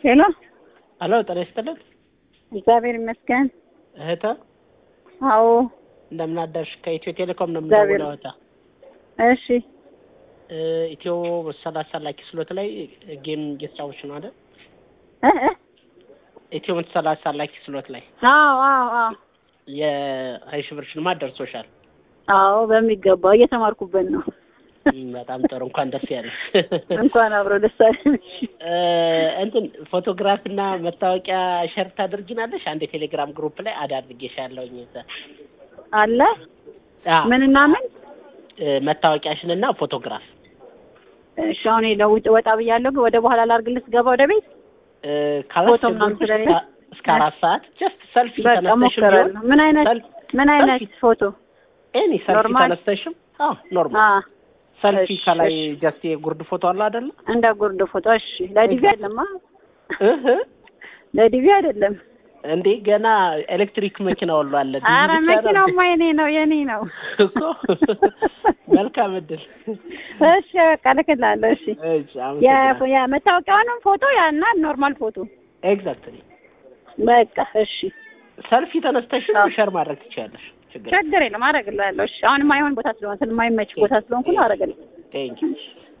ሄሎ አሎ ጤና ይስጥልን እግዚአብሔር ይመስገን። እህተ አዎ እንደምን አደርሽ? ከኢትዮ ቴሌኮም ነው እግዚአብሔር የምደውለው እህተ። እሺ እ ኢትዮ ሰላሳ ላኪ ስሎት ላይ ጌም እየተጫወች ነው አይደል? እ እ ኢትዮ ሰላሳ ላኪ ስሎት ላይ አዎ አዎ አዎ የሀይ ሺህ ብር ሽልማት ደርሶሻል። አዎ በሚገባው እየተማርኩበት ነው። እም፣ በጣም ጥሩ እንኳን ደስ ያለሽ። እንኳን አብሮ ደስ አለን። እ እንትን ፎቶግራፍ እና መታወቂያ ሸር ታደርጊናለሽ? አንድ የቴሌግራም ግሩፕ ላይ አድ አድርጌሻለሁኝ። እዛ አለ አ ምንና ምን? እ መታወቂያሽን እና ፎቶግራፍ እሺ አሁን ለውጥ ወጣ ብያለሁ። ግን ወደ በኋላ ላድርግልህ ስገባ ወደ ቤት እ ፎቶ ምናምን ካላስቸገርኩሽ ስለሌለ? እስከ- እስከ አራት ሰዓት ጀስት ሰልፊ በቃ ተነስተሽም ሞክራለሁ። ምን አይነት ሰልፍ ምን አይነት ሰልፊ ፎቶ? ኤኒ ሰልፊ ኖርማል? ተነስተሽም አዎ ኖርማል አ ሰልፊ እሺ፣ ከላይ እሺ። ጀስት የጉርድ ፎቶ አለ አይደለ? እንደ ጉርድ ፎቶ። እሺ ለዲቪ አይደለም። አ እህ ለዲቪ አይደለም። እንዴ ገና ኤሌክትሪክ መኪና ሁሉ አለ። ዲቪ አረ ብቻ ነው መኪናውማ የኔ ነው የኔ ነው። እኮ መልካም እድል። እሺ በቃ ልክላለሁ። እሺ እሺ አመሰግናለሁ። የ- የመታወቂያውንም ፎቶ ያና ኖርማል ፎቶ ኤግዛክትሊ በቃ እሺ፣ ሰልፊ ተነስተሽም አዎ። ሸር ማድረግ ትችያለሽ። ችግር ችግር የለም አደርግልሃለሁ። እሺ አሁን የማይሆን ቦታ ስለሆነ ስለማይመች ቦታ ስለሆንኩ ነው አደርግልህ። ቴንክ ዩ